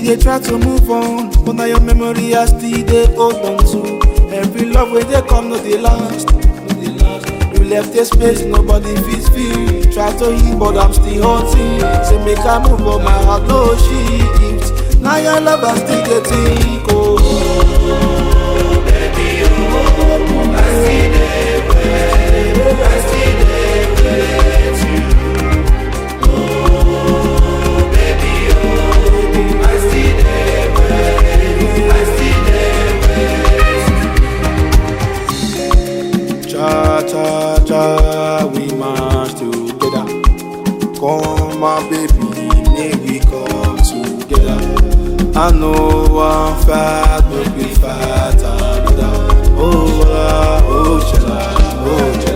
dey try to move on, but na your memory I still dey hold on to. Every love wey dey come no dey last. No dey last. You left a space nobody fit fill. Try to heal but I'm still hurting. Say make I move but my heart no shift. Now your love I still dey think oh. Cha cha cha, we march together. Come my baby, may we come together. I know one fight, but we fight another. Oh, la, oh, chala, oh, chala.